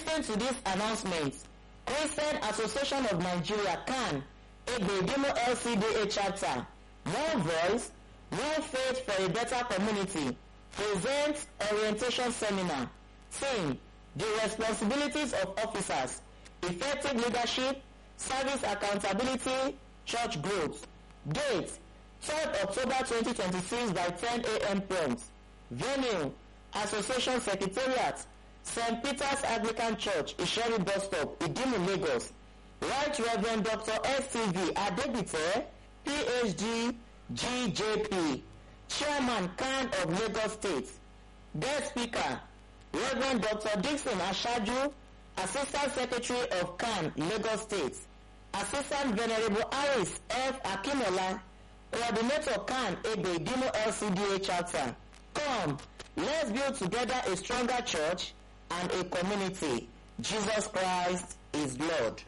Listen to this announcement. Christian Association of Nigeria CAN, Egedimo LCDA chapter, One Voice, One Faith for a Better Community, presents orientation seminar. Theme, the responsibilities of officers, effective leadership, service accountability, church growth. Date, 3rd October 2026 by 10 a.m. prompt. Venue, Association Secretariat, St. Peter's Anglican Church, Isheri Bus Stop, Idimu, Lagos. Right Reverend Dr. S.C.V. Adebite, PhD, GJP, Chairman CAN of Lagos State. Guest speaker, Reverend Dr. Dixon Ashaju, Assistant Secretary of CAN, Lagos State. Assistant Venerable Aris F. Akinola, Coordinator CAN, Ebe Dimo LCDA chapter. Come, let's build together a stronger church and a community. Jesus Christ is Lord.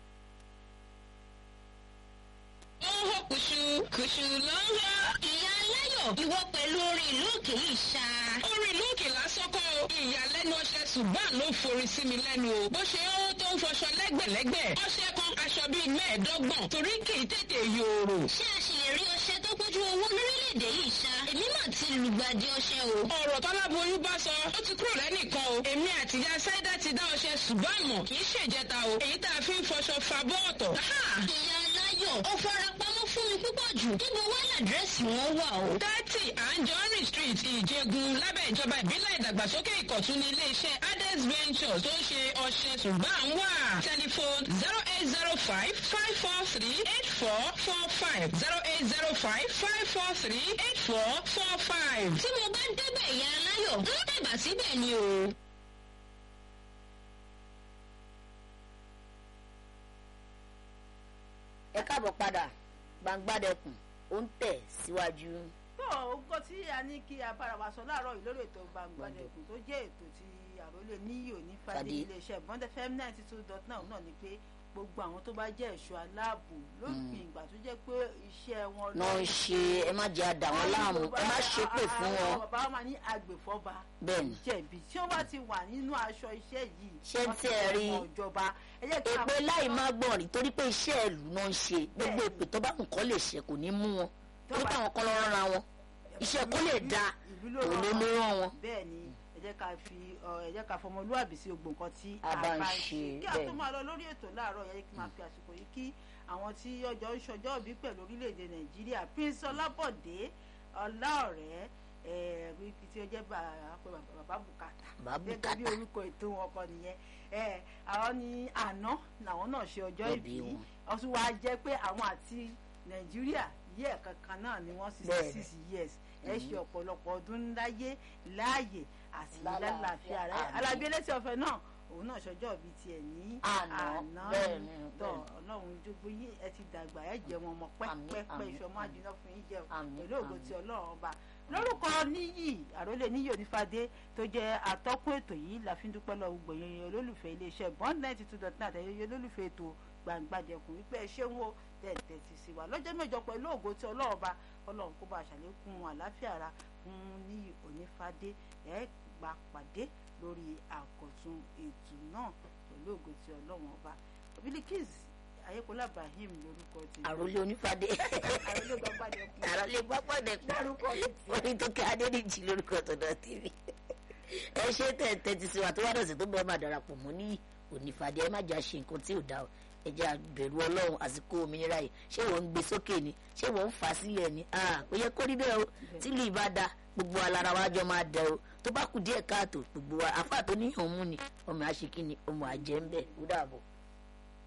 Oho kùṣù kùṣù ló ń yọ. Ìyá Aláyọ̀ ìwọ pẹ̀lú orin ìlú òkè yìí ṣá. Orin ìlú òkè lásán kọ́ o. Ìyàlẹ́nu ọṣẹ ṣùgbọ́n ló forí sí mi lẹ́nu o. Bó ṣe ó tó ń fọṣọ lẹ́gbẹ̀lẹ́gbẹ̀. Ọṣẹ kan aṣọ bíi mẹ́ẹ̀ẹ́dọ́gbọ̀n torí kì í tètè yòòrò. Ṣé a ṣì lè rí ọṣẹ tó pójú owó lórílẹ̀‐èdè yìí ṣá? Èmi náà ti lùgbàdì ọṣẹ o. Ọ̀rọ̀ tọ́láboyún bá sọ, ó ti kúrò lẹ́nìkan o. Èmi àtìyá Sáídà ti dá ọṣẹ ṣùgbọ́n àmọ̀ kì í ṣèjẹta o. Èyí tá a fi ń fọṣọ fa bọ́ọ̀tọ̀. Ìyá Aláyọ̀ ó fara pamọ́ fún mi púpọ̀ jù. Níbo wá làdírẹ́sì wọn wà o? thirty anjorin street ìjẹgun lábẹ́ ìjọba ìbílẹ̀ ìdàgbàsókè ìkọ̀tún ní iléeṣẹ́ ades ventures tó ń ṣe ọṣẹ ṣùgbọ́n à ń wà. telephone zero eight zero five five four three eight four four five zero eight zero five five four three eight four four five. Tí mo bá débẹ̀ ìyá Aláyọ̀, ń tẹ̀bà síbẹ̀ ni o. ẹ káàbọ̀ padà gbangbádẹkùn ó ń tẹ̀ síwájú. tó nǹkan tí a ní kí a bára wa sọ láàárọ̀ yìí lórí ètò gbangbadẹkùn tó jẹ́ ètò tí àròlé níyò ní fàdé Fàdé. iléeṣẹ́ bond fm ninety two dot nine náà ni pé gbogbo àwọn tó bá jẹ́ ẹ̀ṣọ́ aláàbò lópin ìgbà tó jẹ́ pé iṣẹ́ wọn náà ń ṣe ẹ má jẹ́ àdá wọn láàmú ẹ má ṣépè fún wọn. bàbá wa máa ní agbèfọ́ba Bẹ́ẹ̀ni. jẹ̀bi tí wọ́n bá ti wà nínú aṣọ iṣẹ́ yìí Ṣé wọ́n tí ti ẹ wọ rí? ọmọ ìjọba ẹ jẹ́ kí èpè àwọn- láì má gbọ̀n rí torí pé iṣẹ́ ìlú náà ń ṣe gbogbo Bẹ́ẹ̀ni. èpè tó bá nǹkan lè ṣe kò ní mú wọn Tó torí bá- pé àwọn kan lọ rán ra wọn iṣẹ́ kó lè da ìlú ló òun ló rán ló rán wọn. bẹ́ẹ̀ ni ẹ jẹ́ ká fi ọ, ẹ jẹ́ ká fọmọlúwàbí sí gbogbo nǹkan tí A bá ń ṣe, kí a tó bẹ́ẹ̀ ni. máa lọ lórí ètò láàárọ̀ yẹ kí n máa fi àsìkò yìí kí àwọn tí ọjọ́ ń ṣọjọ́ òbí pẹ̀lú orílẹ̀-èdè nàìjíríà prince ọlábọ̀dé ọláọ̀rẹ́ ẹ̀ẹ́dì tí ó jẹ́ bàbá bàbá bùkátà Bàbá gẹ́gẹ́ bí Bùkátà. orúkọ ètò wọn kọ nìyẹn ẹ̀ àwọn ní àná làwọn náà ṣe ọjọ́ Ọjọ́ ìbí ìbí wọn. wọ́n tún wáá jẹ́ pé àwọn àti nàìjíríà yí ẹ̀kan kan náà ni wọ́n sixty Bẹ́ẹ̀ni. six years ẹ ṣe ọ̀pọ̀lọpọ̀ ọdún láyé láàyè àti Lálàáfíà, lálàáfíà rẹ àmín. alábí ẹlẹ́sìn ọ̀fẹ́ náà òun náà ṣọjọ́ bíi tiẹ̀ ní Àná, bẹ́ẹ̀ni, tọ̀ bẹ́ẹ̀ni. ọlọ́run jogbo yín ẹ ti dàgbà ẹ jẹ wọn ọmọ Àmín, pẹ́pẹ́pẹ́ àmín, iṣọ́ máa jiná fún yín jẹ o Àmín, pẹ̀lú ògo àmín. ti ọlọ́run ọba lórúkọ níyì àrólé níyì onífàdé tó jẹ́ atọ́kùn ètò yìí la fi ń dúpẹ́ lọ gbogbo yẹn olólùfẹ́ iléeṣẹ́ bond ninety two dot nine àtẹ̀yẹ olólùfẹ́ ètò gbàǹgbàjẹkùn wípé ẹ ṣé ń wo tẹ̀tẹ̀ ti sí wa lọ́jọ́ mẹ́jọ pẹ̀lú ògo tí ọlọ́run ọba ọlọ́run kó bá a ṣàlékún àlàáfíà ara fún níyì onífàdé ẹ gbà pàdé lórí àkọ̀tun ètò náà pẹ̀lú ògo tí ọlọ́run ọba Bilikis ayékọlá Ibrahim lórúkọ ti àròlé onífàdé àrólé gbàǹgbàjẹkùn àròlé gbàgbọ́dẹ̀kùn dárúkọ mi ti orí tó kẹ́ adédìjì lórúkọ tọ̀dọ̀ tèmi ẹ ṣe tẹ̀tẹ̀ ti sinmi àtúwádà sí tó bẹ́ẹ̀ máa darapọ̀ mọ́ ní onífàdé ẹ má jà ṣe nǹkan tí ò dá o ẹ jẹ́ àbẹ̀rù ọlọ́run àsìkò òmìnira yìí ṣé wọ́n ń gbé sókè ni ṣé wọ́n ń fà á sílẹ̀ ni kò yẹ kó rí bẹ́ẹ̀ o tílù ìbá da gbogbo alára wa jọ máa dẹ o tó bá kù díẹ̀ káàtó gbogbo wa àfáà tó níyàn mú ni ọmọ àṣekí ni ọmọ àjẹ́ ń bẹ̀ ó dàbọ̀.